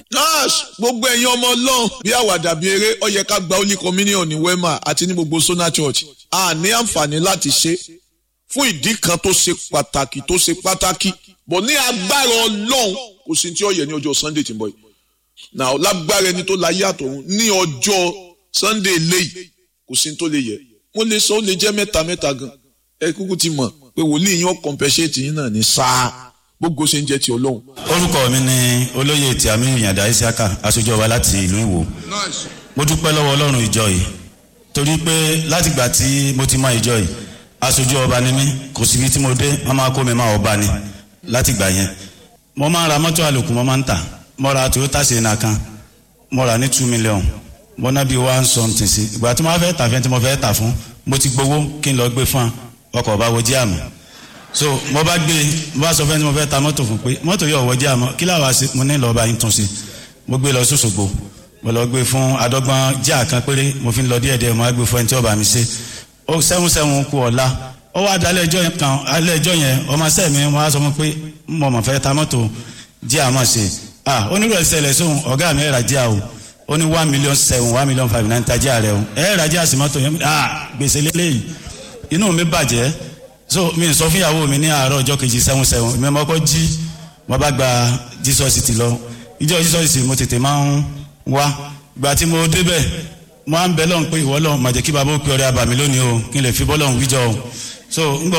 gbogbo ẹ̀yin ọmọ ọlọ́run bí àwàdà bí eré ó yẹ ká gba holy communion ní wema àti ní gbogbo sona church a ní àǹfààní láti ṣe fún ìdí kan tó ṣe pàtàkì tó ṣe pàtàkì bọ̀ ní agbára ọlọ́run kò sí tí ó yẹ ní ọjọ́ sunday tí ń bọ̀ yìí náà lágbára ẹni tó láyé àtọ̀run ní ọjọ́ sunday léyìí kò sí tó lè yẹ mo lè sọ ó lè jẹ́ mẹ́ta mẹ́ta gan ẹ kúkú ti mọ̀ pé wòlíì yín ó compensate yín náà ní sáà gbogbo ṣe ń jẹ́ ti ọlọ́run. orúkọ mi ni olóyè tí àmì ìyàndá isiaka aṣojú ọba láti ìlú ìwò mo dúpẹ́ lọ́wọ́ ọlọ́run ìjọ yìí torí pé látìgbà tí mo ti mọ ìjọ yìí aṣojú ọba ni mí kò síbi tí mo dé wọ́n máa kó mi máa ọba ni látìgbà yẹn mo máa ń ra mọ́tò àlòkù mo máa ń tà mo ra toyota sienna kan mo ra ní two million mo ná bí one something sí ìgbà tí mo fẹ́ tà fẹ́ tí mo fẹ́ tà fún mo ti gbowó kí n lọ gbé fún ọkọ̀ ọba wo jí àmì so mo bá gbé mo bá sọ fẹ́ tí mo fẹ́ ta mọ́tò fún pé mọ́tò yóò wọ́jà àmọ́ kí láwa ṣe mo ní lọ́ọ́ bá yín tún ṣe mo gbé lọ sọ́sọ́gbó mo lọ gbé fún adọ́gbọ́n jíà kan péré mo fi ń lọ díẹ̀ díẹ̀ mo á gbé fún ẹni tí ó bá mi ṣe ó sẹ́wọ̀n sẹ́wọ̀n kú ọ̀la ó wá dalẹ̀ ẹjọ́ yẹn kan alẹ́ ẹjọ́ yẹn ọmọ sẹ́ mi wọ́n á sọ fún pé mo mọ̀ fẹ́ ta mọ́tò jíà mọ̀ ṣe ah onírò ẹsẹ̀lẹ̀ sóhun ọ̀gá mi ẹ̀rà jíà o ó ní one million seven one million five nine ta jíà rẹ o ẹ̀rà jíà sí mọ́tò yẹn ah gbèsè lélẹ́yìí inú mi bàjẹ́ so mi sọ fún ìyàwó mi ní àárọ̀ ọjọ́ kejì sẹ́wọ̀n sẹ́wọ̀n mi ọmọ kọ́ jí mo bá gba jesus ti lọ ìjọ jesus mo tètè máa ń wá gbà tí mo débẹ̀ mo á ń bẹ lọ́hùn pé ìwọ lọ́hùn màjẹ́ kí bàbá ó pe ọ̀rẹ́ àbàmì lónìí o kí n lè fi bọ́ lọ́hùn wíjọ o so ń gbọ́